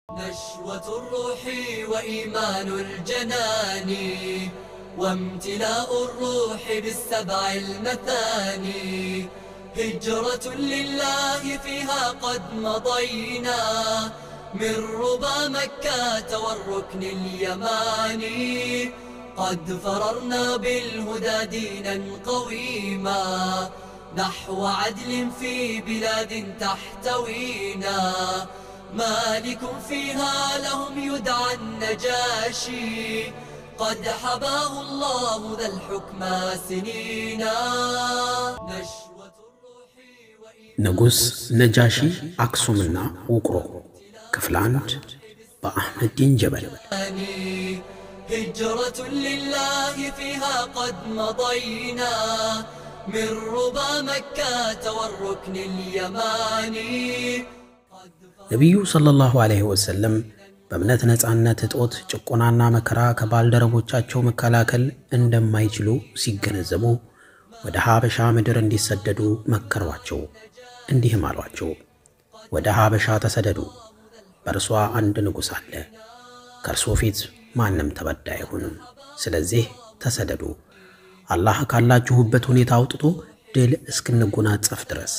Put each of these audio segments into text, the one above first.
نشوة الروح وإيمان الجنان وامتلاء الروح بالسبع المثاني هجرة لله فيها قد مضينا من ربى مكة والركن اليماني قد فررنا بالهدى دينا قويما نحو عدل في بلاد تحتوينا مالك فيها لهم يدعى النجاشي قد حباه الله ذا الحكم سنينا نشوة الروح ንጉሥ ነጃሺ አክሱምና ውቅሮ ክፍል አንድ በአሕመድ ዲን ጀበል الثاني هجرة لله فيها قد مضينا من ربى مكة والركن اليماني ነቢዩ ሰለላሁ ዐለይሂ ወሰለም በእምነት ነፃነት እጦት ጭቆናና መከራ ከባልደረቦቻቸው መከላከል እንደማይችሉ ሲገነዘቡ ወደ ሀበሻ ምድር እንዲሰደዱ መከሯቸው። እንዲህም አሏቸው፣ ወደ ሀበሻ ተሰደዱ። በእርሷ አንድ ንጉሥ አለ። ከእርሶ ፊት ማንም ተበዳይ አይሆንም። ስለዚህ ተሰደዱ፣ አላህ ካላችሁበት ሁኔታ አውጥቶ ድል እስክንጎናጸፍ ድረስ።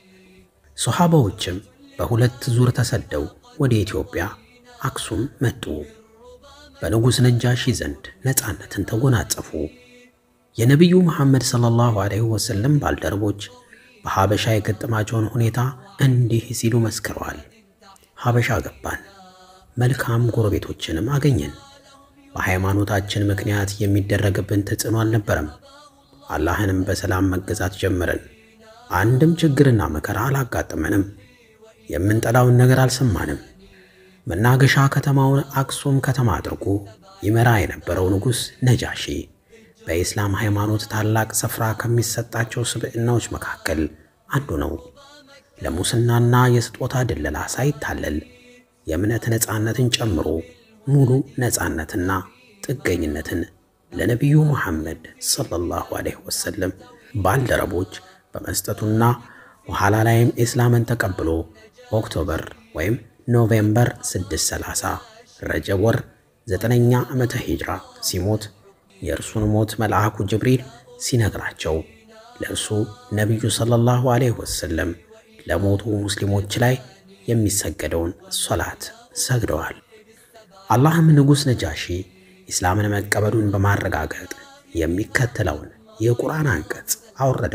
ሶሓባዎችም በሁለት ዙር ተሰደው ወደ ኢትዮጵያ አክሱም መጡ። በንጉሥ ነጃሺ ዘንድ ነፃነትን ተጎናጸፉ። የነቢዩ መሐመድ ሰለላሁ ዐለይሂ ወሰለም ባልደረቦች በሐበሻ የገጠማቸውን ሁኔታ እንዲህ ሲሉ መስክረዋል። ሐበሻ ገባን፣ መልካም ጎረቤቶችንም አገኘን። በሃይማኖታችን ምክንያት የሚደረግብን ተጽዕኖ አልነበረም። አላህንም በሰላም መገዛት ጀመርን። አንድም ችግርና መከራ አላጋጠመንም። የምንጠላውን ነገር አልሰማንም። መናገሻ ከተማውን አክሱም ከተማ አድርጎ ይመራ የነበረው ንጉሥ ነጃሺ በኢስላም ሃይማኖት ታላቅ ስፍራ ከሚሰጣቸው ስብዕናዎች መካከል አንዱ ነው። ለሙስናና የስጦታ ድለላ ሳይታለል የእምነት ነፃነትን ጨምሮ ሙሉ ነፃነትና ጥገኝነትን ለነቢዩ መሐመድ ሰለላሁ ዐለይሂ ወሰለም ባልደረቦች በመስጠቱና በኋላ ላይም ኢስላምን ተቀብሎ ኦክቶበር ወይም ኖቬምበር 630 ረጀብ ወር ዘጠነኛ ዓመተ ሂጅራ ሲሞት የእርሱን ሞት መልአኩ ጅብሪል ሲነግራቸው ለእርሱ ነቢዩ ሰለላሁ ዐለይሂ ወሰለም ለሞቱ ሙስሊሞች ላይ የሚሰገደውን ሶላት ሰግደዋል። አላህም ንጉሥ ነጃሺ ኢስላምን መቀበሉን በማረጋገጥ የሚከተለውን የቁርአን አንቀጽ አወረደ።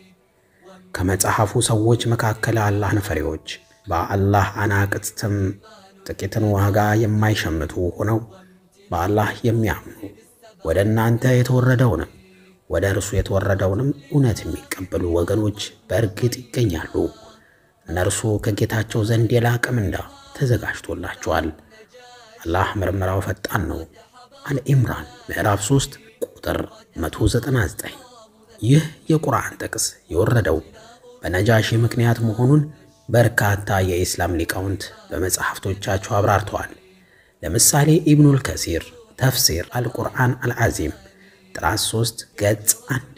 ከመጽሐፉ ሰዎች መካከል አላህን ፈሪዎች በአላህ አናቅጽትም ጥቂትን ዋጋ የማይሸምቱ ሆነው በአላህ የሚያምኑ ወደ እናንተ የተወረደውንም ወደ እርሱ የተወረደውንም እውነት የሚቀበሉ ወገኖች በእርግጥ ይገኛሉ። እነርሱ ከጌታቸው ዘንድ የላቀ ምንዳ ተዘጋጅቶላቸዋል። አላህ ምርመራው ፈጣን ነው። አልኢምራን ምዕራፍ 3 ቁጥር 199። ይህ የቁርአን ጥቅስ የወረደው በነጃሺ ምክንያት መሆኑን በርካታ የኢስላም ሊቃውንት በመጽሐፍቶቻቸው አብራርተዋል። ለምሳሌ ኢብኑል ከሲር ተፍሲር አልቁርአን አልዓዚም ጥራት 3 ገጽ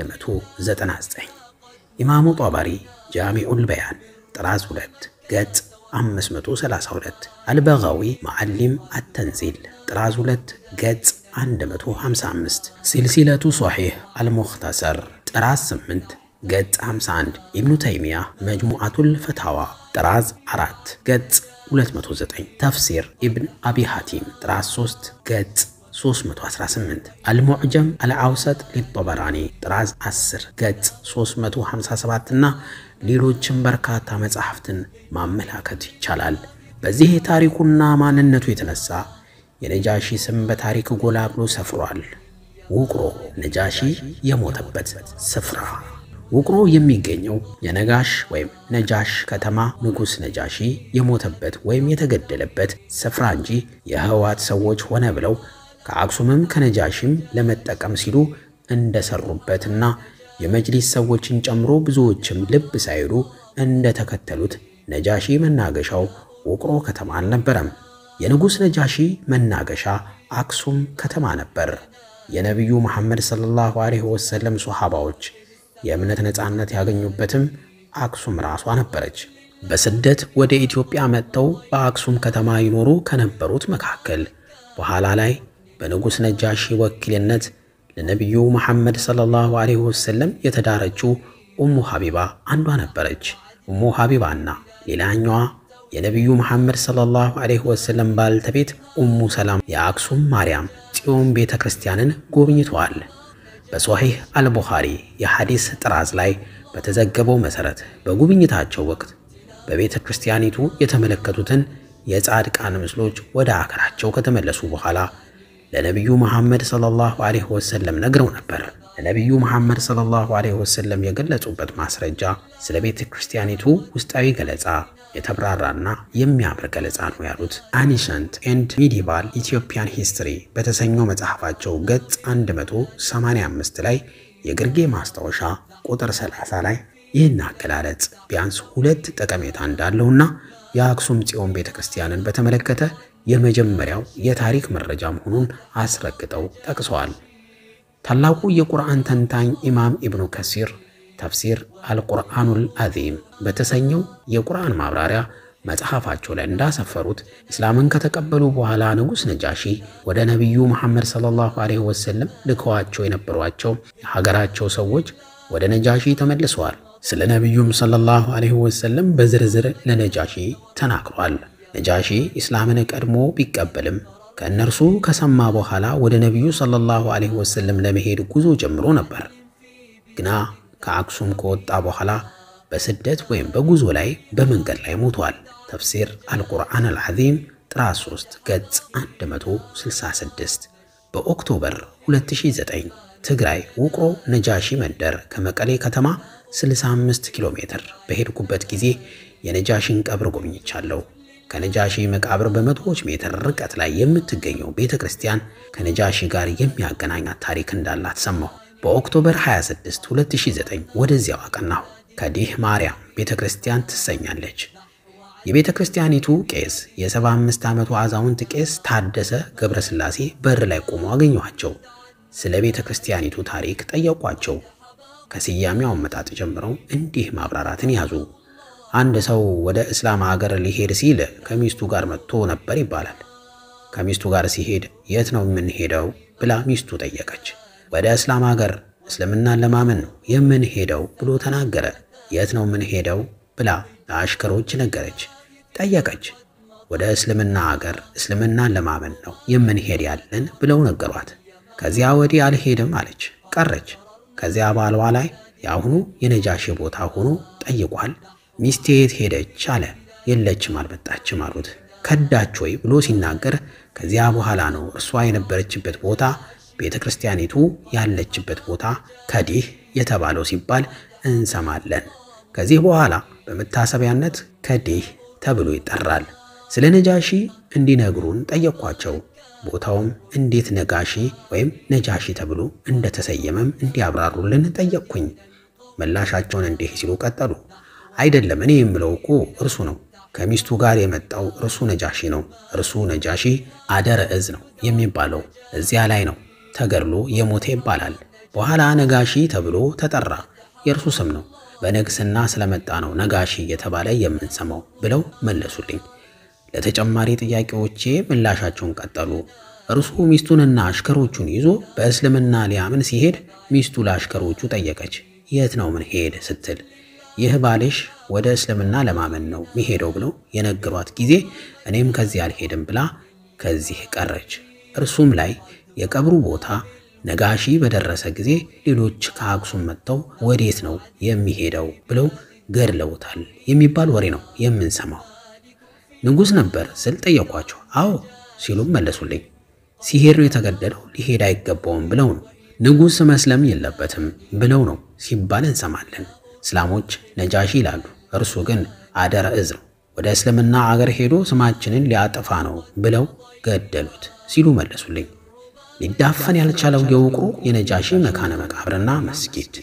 199፣ ኢማሙ ጧባሪ ጃሚዑል በያን ጥራት 2 ገጽ 532፣ አልበጋዊ መዓሊም አተንዚል ጥራት 2 ገጽ 155፣ ሲልሲለቱ ሶሒህ አልሙኽተሰር ጥራት 8 ገጽ 51፣ ኢብኑ ተይሚያ መጅሙዓቱል ፈታዋ ጥራዝ 4 ገጽ 209፣ ተፍሲር ኢብን አቢ ሐቲም ጥራት 3 ገጽ 318 አልሙዕጀም አልአውሰጥ ሊጦበራኒ ጥራዝ 10 ገጽ 357 እና ሌሎችም በርካታ መጻሕፍትን ማመላከት ይቻላል። በዚህ የታሪኩና ማንነቱ የተነሳ የነጃሺ ስም በታሪክ ጎላ ብሎ ሰፍሯል። ውቅሮ ነጃሺ የሞተበት ስፍራ ውቅሮ የሚገኘው የነጋሽ ወይም ነጃሽ ከተማ ንጉሥ ነጃሺ የሞተበት ወይም የተገደለበት ስፍራ እንጂ የህወሓት ሰዎች ሆነ ብለው ከአክሱምም ከነጃሺም ለመጠቀም ሲሉ እንደሰሩበትና የመጅሊስ ሰዎችን ጨምሮ ብዙዎችም ልብ ሳይሉ እንደተከተሉት ነጃሺ መናገሻው ውቅሮ ከተማ አልነበረም። የንጉሥ ነጃሺ መናገሻ አክሱም ከተማ ነበር። የነቢዩ መሐመድ ሰለላሁ ዐለይሂ ወሰለም ሶሐባዎች የእምነት ነፃነት ያገኙበትም አክሱም ራሷ ነበረች። በስደት ወደ ኢትዮጵያ መጥተው በአክሱም ከተማ ይኖሩ ከነበሩት መካከል በኋላ ላይ በንጉሥ ነጃሺ ወኪልነት ለነቢዩ መሐመድ ሰለላሁ ዐለይሂ ወሰለም የተዳረችው ኡሙ ሐቢባ አንዷ ነበረች። ኡሙ ሐቢባና ሌላኛዋ የነቢዩ መሐመድ ሰለላሁ ዐለይሂ ወሰለም ባልተቤት ኡሙ ሰላም የአክሱም ማርያም ጽዮን ቤተ ክርስቲያንን ጎብኝተዋል። በሶሒህ አልቡኻሪ የሐዲስ ጥራዝ ላይ በተዘገበው መሠረት በጉብኝታቸው ወቅት በቤተ ክርስቲያኒቱ የተመለከቱትን የጻድቃን ምስሎች ወደ አገራቸው ከተመለሱ በኋላ ለነቢዩ መሐመድ ሰለላሁ ዐለይሂ ወሰለም ነግረው ነበር። ለነቢዩ መሐመድ ሰለላሁ ዐለይሂ ወሰለም የገለጹበት ማስረጃ ስለ ቤተ ክርስቲያኒቱ ውስጣዊ ገለጻ የተብራራና የሚያምር ገለጻ ነው ያሉት አኒሸንት ኤንድ ሚዲቫል ኢትዮጵያን ሂስትሪ በተሰኘው መጽሐፋቸው ገጽ 185 ላይ የግርጌ ማስታወሻ ቁጥር 30 ላይ ይህን አገላለጽ ቢያንስ ሁለት ጠቀሜታ እንዳለውና የአክሱም ጽዮን ቤተ ክርስቲያንን በተመለከተ የመጀመሪያው የታሪክ መረጃ መሆኑን አስረግጠው ጠቅሰዋል። ታላቁ የቁርአን ተንታኝ ኢማም ኢብኑ ከሲር ተፍሲር አልቁርአኑል አዚም በተሰኘው የቁርአን ማብራሪያ መጽሐፋቸው ላይ እንዳሰፈሩት እስላምን ከተቀበሉ በኋላ ንጉሥ ነጃሺ ወደ ነቢዩ መሐመድ ሰለላሁ ዐለይሂ ወሰለም ልከዋቸው የነበሯቸው የሀገራቸው ሰዎች ወደ ነጃሺ ተመልሰዋል። ስለ ነቢዩም ሰለላሁ ዐለይሂ ወሰለም በዝርዝር ለነጃሺ ተናግሯል። ነጃሺ ኢስላምን ቀድሞ ቢቀበልም ከእነርሱ ከሰማ በኋላ ወደ ነቢዩ ሰለላሁ ዐለይሂ ወሰለም ለመሄድ ጉዞ ጀምሮ ነበር። ግና ከአክሱም ከወጣ በኋላ በስደት ወይም በጉዞ ላይ በመንገድ ላይ ሞቷል። ተፍሲር አልቁርአን አልዓዚም ጥራት 3 ገጽ 166 በኦክቶበር 2009 ትግራይ ውቅሮ ነጃሺ መንደር ከመቀሌ ከተማ 65 ኪሎ ሜትር በሄድኩበት ጊዜ የነጃሺን ቀብር ጎብኝቻለሁ። ከነጃሺ መቃብር በመቶዎች ሜትር ርቀት ላይ የምትገኘው ቤተ ክርስቲያን ከነጃሺ ጋር የሚያገናኛት ታሪክ እንዳላት ሰማሁ። በኦክቶበር 26 2009 ወደዚያው አቀናሁ። ከዲህ ማርያም ቤተ ክርስቲያን ትሰኛለች። የቤተ ክርስቲያኒቱ ቄስ የ75 ዓመቱ አዛውንት ቄስ ታደሰ ገብረስላሴ በር ላይ ቆመው አገኘኋቸው። ስለ ቤተ ክርስቲያኒቱ ታሪክ ጠየቋቸው። ከስያሜው አመጣጥ ጀምረው እንዲህ ማብራራትን ያዙ። አንድ ሰው ወደ እስላም ሀገር ሊሄድ ሲል ከሚስቱ ጋር መጥቶ ነበር ይባላል። ከሚስቱ ጋር ሲሄድ የት ነው የምንሄደው ብላ ሚስቱ ጠየቀች። ወደ እስላም ሀገር እስልምናን ለማመን ነው የምንሄደው ብሎ ተናገረ። የት ነው የምንሄደው ብላ ለአሽከሮች ነገረች። ጠየቀች። ወደ እስልምና ሀገር እስልምናን ለማመን ነው የምንሄድ ያለን ብለው ነገሯት። ከዚያ ወዲህ አልሄድም አለች፣ ቀረች። ከዚያ ባሏ ላይ የአሁኑ የነጃሺ ቦታ ሆኖ ጠይቋል። ሚስቴ የት ሄደች አለ። የለችም አልመጣችም አሉት። ከዳች ወይ ብሎ ሲናገር ከዚያ በኋላ ነው እርሷ የነበረችበት ቦታ ቤተ ክርስቲያኒቱ ያለችበት ቦታ ከዲህ የተባለው ሲባል እንሰማለን። ከዚህ በኋላ በመታሰቢያነት ከዲህ ተብሎ ይጠራል። ስለ ነጃሺ እንዲነግሩን ጠየቅኳቸው። ቦታውም እንዴት ነጋሺ ወይም ነጃሺ ተብሎ እንደተሰየመም እንዲያብራሩልን ጠየቅኩኝ። ምላሻቸውን እንዲህ ሲሉ ቀጠሉ። አይደለም እኔ የምለው እኮ እርሱ ነው። ከሚስቱ ጋር የመጣው እርሱ ነጃሺ ነው። እርሱ ነጃሺ አደረ እዝ ነው የሚባለው እዚያ ላይ ነው ተገድሎ የሞተ ይባላል። በኋላ ነጋሺ ተብሎ ተጠራ። የእርሱ ስም ነው። በንግስና ስለመጣ ነው ነጋሺ እየተባለ የምንሰማው ብለው መለሱልኝ። ለተጨማሪ ጥያቄዎቼ ምላሻቸውን ቀጠሉ። እርሱ ሚስቱንና አሽከሮቹን ይዞ በእስልምና ሊያምን ሲሄድ ሚስቱ ለአሽከሮቹ ጠየቀች፣ የት ነው ምን ሄድ ስትል ይህ ባልሽ ወደ እስልምና ለማመን ነው ሚሄደው ብለው የነገሯት ጊዜ እኔም ከዚህ አልሄድም ብላ ከዚህ ቀረች። እርሱም ላይ የቀብሩ ቦታ ነጋሺ በደረሰ ጊዜ ሌሎች ከአክሱም መጥተው ወዴት ነው የሚሄደው ብለው ገድለውታል የሚባል ወሬ ነው የምንሰማው። ንጉሥ ነበር ስል ጠየኳቸው። አዎ ሲሉም መለሱልኝ። ሲሄድ ነው የተገደለው፣ ሊሄድ አይገባውም ብለው ነው። ንጉሥ መስለም የለበትም ብለው ነው ሲባል እንሰማለን። እስላሞች ነጃሺ ይላሉ፣ እርሱ ግን አደረ እዝ ነው። ወደ እስልምና አገር ሄዶ ስማችንን ሊያጠፋ ነው ብለው ገደሉት ሲሉ መለሱልኝ። ሊዳፈን ያልቻለው የውቅሩ የነጃሺ መካነ መቃብርና መስጊድ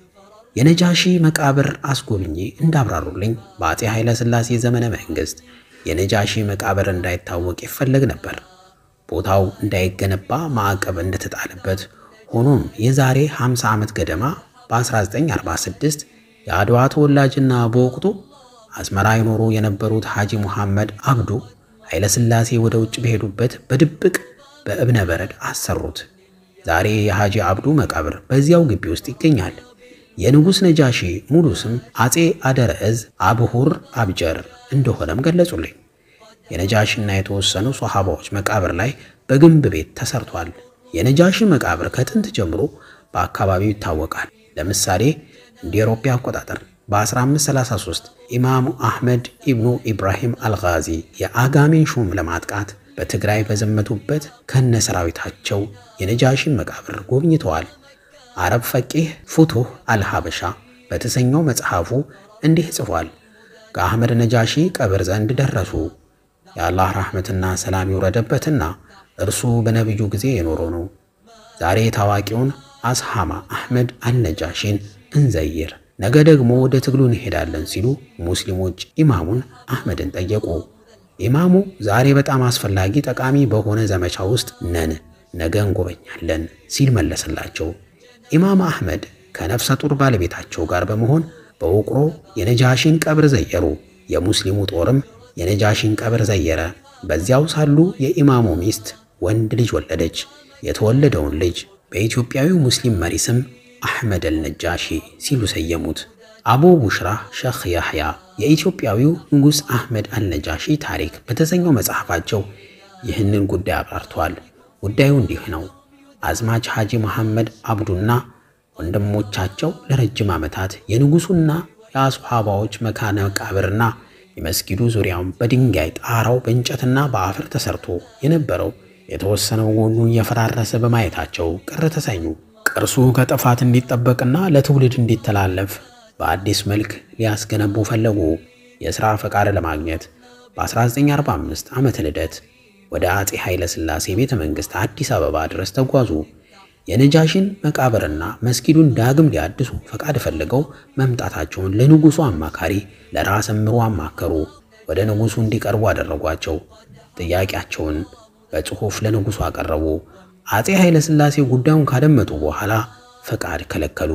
የነጃሺ መቃብር አስጎብኜ እንዳብራሩልኝ በአፄ ኃይለ ሥላሴ ዘመነ መንግሥት የነጃሺ መቃብር እንዳይታወቅ ይፈለግ ነበር። ቦታው እንዳይገነባ ማዕቀብ እንደተጣለበት፣ ሆኖም የዛሬ 50 ዓመት ገደማ በ1946 የአድዋ ተወላጅና በወቅቱ አስመራ ይኖሩ የነበሩት ሐጂ ሙሐመድ አብዱ ኃይለ ሥላሴ ወደ ውጭ በሄዱበት በድብቅ በእብነ በረድ አሰሩት። ዛሬ የሐጂ አብዱ መቃብር በዚያው ግቢ ውስጥ ይገኛል። የንጉሥ ነጃሺ ሙሉ ስም አጼ አደረእዝ አብሁር አብጀር እንደሆነም ገለጹልኝ። የነጃሺና የተወሰኑ ሶሐባዎች መቃብር ላይ በግንብ ቤት ተሰርቷል። የነጃሺ መቃብር ከጥንት ጀምሮ በአካባቢው ይታወቃል። ለምሳሌ እንደ አውሮፓ አቆጣጠር በ1533 ኢማሙ አሕመድ ኢብኑ ኢብራሂም አልጋዚ የአጋሜን ሹም ለማጥቃት በትግራይ በዘመቱበት ከነ ሰራዊታቸው የነጃሺን መቃብር ጎብኝተዋል። አረብ ፈቂህ ፉቱህ አልሐበሻ በተሰኘው መጽሐፉ እንዲህ ጽፏል። ከአሕመድ ነጃሺ ቀብር ዘንድ ደረሱ። የአላህ ራሕመትና ሰላም ይውረደበትና እርሱ በነቢዩ ጊዜ የኖረ ነው። ዛሬ ታዋቂውን አስሐማ አሕመድ አልነጃሺን እንዘይር፣ ነገ ደግሞ ወደ ትግሉ እንሄዳለን ሲሉ ሙስሊሞች ኢማሙን አሕመድን ጠየቁ። ኢማሙ ዛሬ በጣም አስፈላጊ ጠቃሚ በሆነ ዘመቻ ውስጥ ነን፣ ነገ እንጎበኛለን ሲል መለሰላቸው። ኢማም አሕመድ ከነፍሰ ጡር ባለቤታቸው ጋር በመሆን በውቅሮ የነጃሺን ቀብር ዘየሩ። የሙስሊሙ ጦርም የነጃሺን ቀብር ዘየረ። በዚያው ሳሉ የኢማሙ ሚስት ወንድ ልጅ ወለደች። የተወለደውን ልጅ በኢትዮጵያዊው ሙስሊም መሪ ስም አሕመድ አልነጃሺ ሲሉ ሰየሙት። አቡ ቡሽራ ሸኽ ያሕያ የኢትዮጵያዊው ንጉሥ አሕመድ አልነጃሺ ታሪክ በተሰኘው መጽሐፋቸው ይህንን ጉዳይ አብራርተዋል። ጉዳዩ እንዲህ ነው። አዝማች ሐጂ መሐመድ አብዱና ወንድሞቻቸው ለረጅም ዓመታት የንጉሡና የአስሓባዎች መካነ መቃብርና የመስጊዱ ዙሪያውን በድንጋይ ጣራው በእንጨትና በአፈር ተሰርቶ የነበረው የተወሰነው ጎኑ እየፈራረሰ በማየታቸው ቅር ተሰኙ። ቅርሱ ከጥፋት እንዲጠበቅና ለትውልድ እንዲተላለፍ በአዲስ መልክ ሊያስገነቡ ፈለጉ። የሥራ ፈቃድ ለማግኘት በ1945 ዓመተ ልደት ወደ አፄ ኃይለ ሥላሴ ቤተ መንግሥት አዲስ አበባ ድረስ ተጓዙ። የነጃሽን መቃብርና መስጊዱን ዳግም ሊያድሱ ፈቃድ ፈልገው መምጣታቸውን ለንጉሡ አማካሪ ለራስ እምሩ አማከሩ። ወደ ንጉሡ እንዲቀርቡ አደረጓቸው። ጥያቄያቸውን በጽሑፍ ለንጉሡ አቀረቡ። አፄ ኃይለ ሥላሴ ጉዳዩን ካደመጡ በኋላ ፈቃድ ከለከሉ።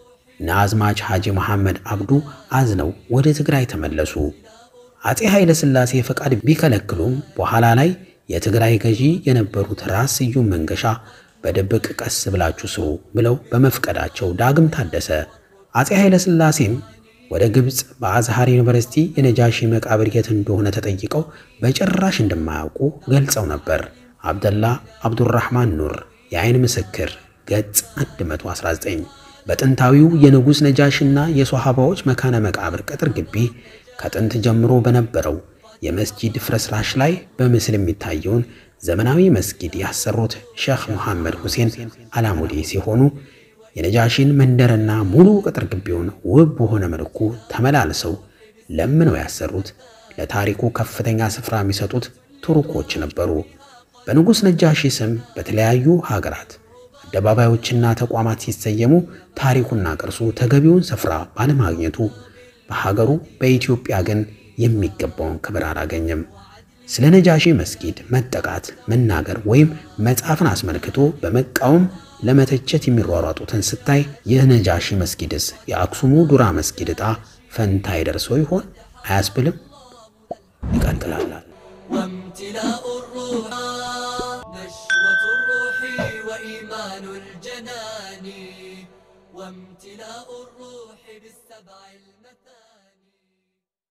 ናዝማች ሐጂ መሐመድ አብዱ አዝነው ወደ ትግራይ ተመለሱ። አፄ ኃይለ ሥላሴ ፈቃድ ቢከለክሉም በኋላ ላይ የትግራይ ገዢ የነበሩት ራስ ስዩም መንገሻ በድብቅ ቀስ ብላችሁ ስሩ ብለው በመፍቀዳቸው ዳግም ታደሰ። አፄ ኃይለ ሥላሴም ወደ ግብፅ በአዝሃር ዩኒቨርሲቲ የነጃሺ መቃብር የት እንደሆነ ተጠይቀው በጭራሽ እንደማያውቁ ገልጸው ነበር። አብደላ አብዱራህማን ኑር የአይን ምስክር ገጽ 119 በጥንታዊው የንጉሥ ነጃሽና የሶሃባዎች መካነ መቃብር ቅጥር ግቢ ከጥንት ጀምሮ በነበረው የመስጂድ ፍርስራሽ ላይ በምስል የሚታየውን ዘመናዊ መስጊድ ያሰሩት ሼኽ መሐመድ ሁሴን አላሙዲ ሲሆኑ የነጃሺን መንደርና ሙሉ ቅጥር ግቢውን ውብ በሆነ መልኩ ተመላልሰው ለምነው ያሰሩት ለታሪኩ ከፍተኛ ስፍራ የሚሰጡት ቱርኮች ነበሩ። በንጉሥ ነጃሺ ስም በተለያዩ ሀገራት አደባባዮችና ተቋማት ሲሰየሙ ታሪኩና ቅርሱ ተገቢውን ስፍራ ባለማግኘቱ በሀገሩ በኢትዮጵያ ግን የሚገባውን ክብር አላገኘም። ስለ ነጃሺ መስጊድ መጠቃት መናገር ወይም መጻፍን አስመልክቶ በመቃወም ለመተቸት የሚሯሯጡትን ስታይ የነጃሺ መስጊድስ የአክሱሙ ዱራ መስጊድ ዕጣ ፈንታ ይደርሰው ይሆን አያስብልም? ይቀጥላል። وامتلاء الروح نشوة الروح وإيمان الجنان وامتلاء الروح بالسبع الم